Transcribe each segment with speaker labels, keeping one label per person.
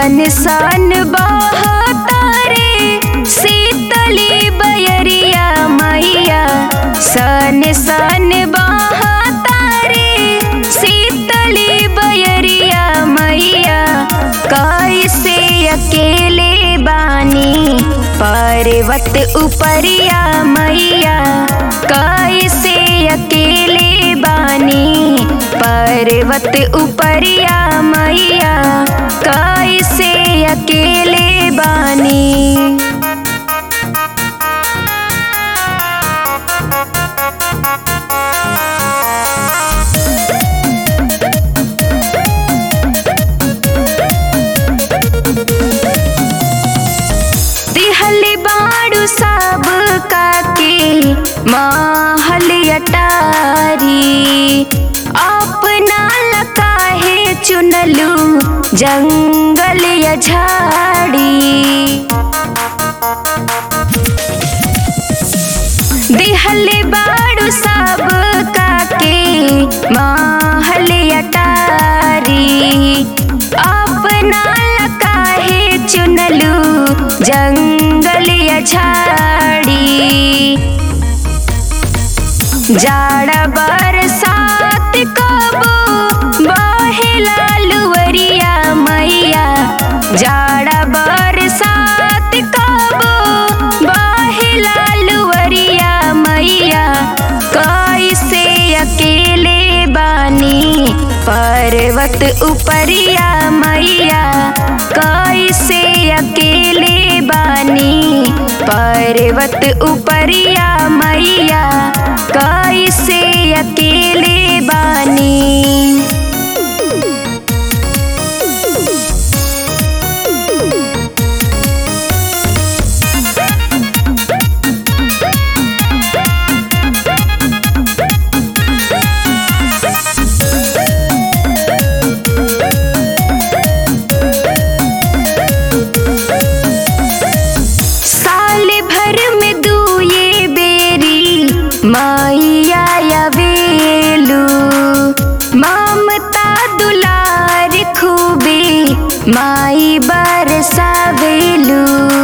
Speaker 1: सन सन बहतारे शीतली बयरिया मैया सन सन बहतारे शीतली बयरिया मैया कैसे अकेले बानी पर्वत उपरिया मैया कैसे अकेले बानी पर्वत उपरिया मैया कैसे अकेले बानी दिहली बाड़ू सब काके महल अटारी अपना लकाहे चुनलू जंगल या झाड़ी दिहली बाड़ू सब काके महल अटारी अपना लकाहे चुनलू जंगल या झाड़ी जाड़ा बरसात कबो बहेला लुवरिया मैया जाड़ा बरसात कबो बहेला लुवरिया मैया कैसे अकेले बानी पर्वत उपरिया मैया कैसे अकेले बानी पर्वत उपरिया मैया कैसे अकेले बानी साल भर में दुए बेरी मैया अवेलू ममता दुलार खूबे माई बरसावेलू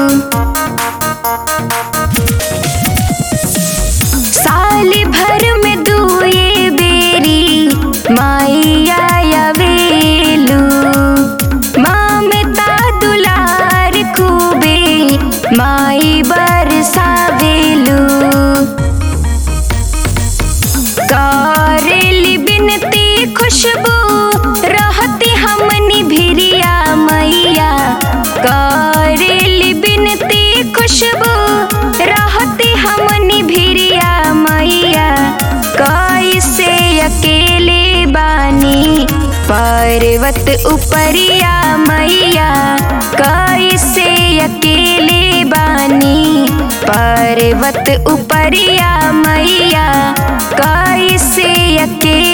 Speaker 1: साल भर में दुए बेरी मैया अवेलू ममता दुलार खूबे माई बरसावेलू करेली बिनती खुशबू रहती हमनी भिरिया मैया करेली बिनती खुशबू रहती हमनी भिरिया मैया कैसे अकेले बानी पर्वत उपरिया मैया कैसे अकेले बानी पर्वत उपरिया मैया कैसे अकेले